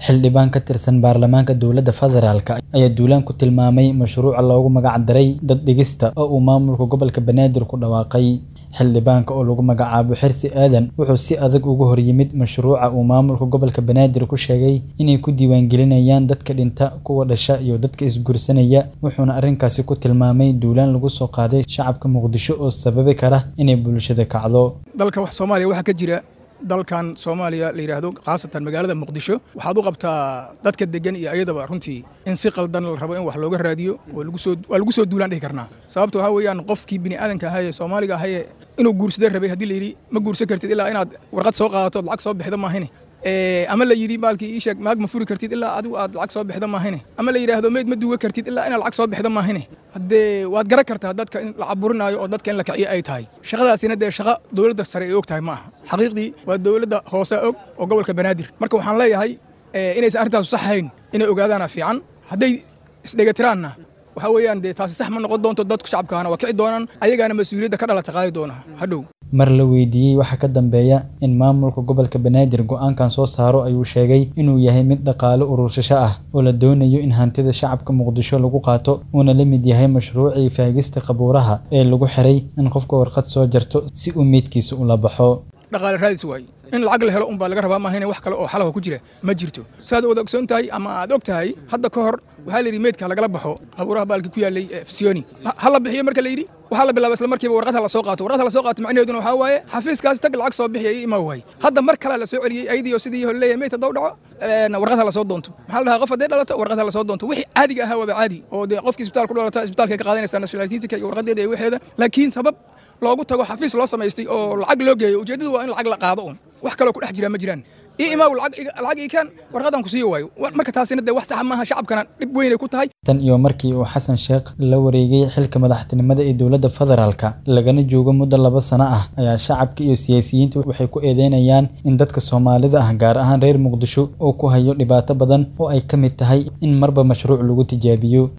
Xildhibaan ka tirsan baarlamaanka dowladda federaalk ayaa duulaan ku tilmaamay mashruuca loogu magac daray dad dhigista oo uu maamulka gobolka Banaadir ku dhawaaqay. Xildhibaanka oo lagu magacaabo Xirsi Aadan wuxuu si adag uga hor yimid mashruuca uu maamulka gobolka Banaadir ku sheegay inay ku diiwaangelinayaan dadka dhinta, kuwa dhasha iyo dadka isguursanaya, wuxuuna arrinkaasi ku tilmaamay duulaan lagu soo qaaday shacabka Muqdisho oo sababi kara inay bulshada kacdo. dalka wax Soomaaliya waxaa ka jira dalkan Soomaaliya la yiraahdo khaasatan magaalada Muqdisho waxaad u qabtaa dadka degan iyo ayadaba runtii in si qaldan la rabo in wax looga raadiyo oo lagu soo waa lagu soo duulaan dhihi karnaa sababtoo waxa weeyaan qofkii bini aadanka ahaa ee Soomaaliga ahaa ee inuu guursada rabay haddii la yidhi ma guursan kartid ilaa inaad warqad soo qaadato lacag soo bixida maahine ama la yidhi maalkii ii sheeg maag ma furi kartid ilaa adigu aad lacag soo bixida maahine ama la yidhaahdo meyd ma duuga kartid ilaa inaad lacag soo bixida maahine haddee waad garan kartaa dadka in la caburinaayo oo dadka in la kiciyo ay tahay shaqadaasina dee shaqo dowladda sare ay og tahay ma aha xaqiiqdii waa dowladda hoose og oo gobolka banaadir marka waxaan leeyahay inaysan arrintaasu sax ahayn inay ogaadaana fiican hadday isdhegatiraanna waxaa weeyaan dee taasi sax ma noqon doonto dadku shacabkaana waa kici doonaan ayagaana mas-uuliyadda ka dhalata qaadi doona hadhow Mar la weydiiyey waxa ka dambeeya in maamulka gobolka Banaadir go'aankan soo saaro ayuu sheegay inuu yahay mid dhaqaale urursasho ah oo la doonayo in hantida shacabka Muqdisho lagu qaato uuna la mid yahay mashruucii faagista qabuuraha ee lagu xiray in qofka warqad soo jarto si uu meydkiisa ula baxo. dhaqaale raadis waaye in lacag la helo unbaa laga rabaa maahane wax kale oo xalaha ku jira ma jirto saad wada ogsoon tahay ama aad og tahay hadda ka hor waxaa la yidhi meydka lagala baxo qabuuraha baalki ku yaallay fsioni ha la bixiyo marka la yidhi waxaa la bilaaba isla markiiba warqad ha la soo qaato warqad ha la soo qaato macnaheeduna waxaa waaye xafiiskaasi tag lacag soo bixiya ii imaa waaye hadda mar kale la soo celiyey ayadii oo sidii hore leeyahay meyd haddau dhaco warqad ha la soo doonto maxaa la dhahaa qof haddee dhalato warqad ha la soo doonto wixii caadiga ahaa waaba caadi oo dee qofkii isbitaal ku dhalata isbitaalkay ka qaadanaysaa nationalitika iyo warqadeeda iyo waxeeda laakiin sabab loogu tago xafiis loo samaystay oo lacag loo geeyo ujeeddadu waa in lacag la qaado un wax kaloo ku dhex jira ma jiraan ii imaaw lacag ii keen warqadan ku siiyo waayo marka taasina dee wax saxa maaha shacabkana dhib weynay ku tahay tan iyo markii uu xasan sheekh la wareegay xilka madaxtinimada ee dowladda federaalk lagana joogo muddo laba sano ah ayaa shacabka iyo siyaasiyiinta waxay ku eedeynayaan in dadka soomaalida ah gaar ahaan reer muqdisho uu ku hayo dhibaato badan oo ay ka mid tahay in marba mashruuc lagu tijaabiyo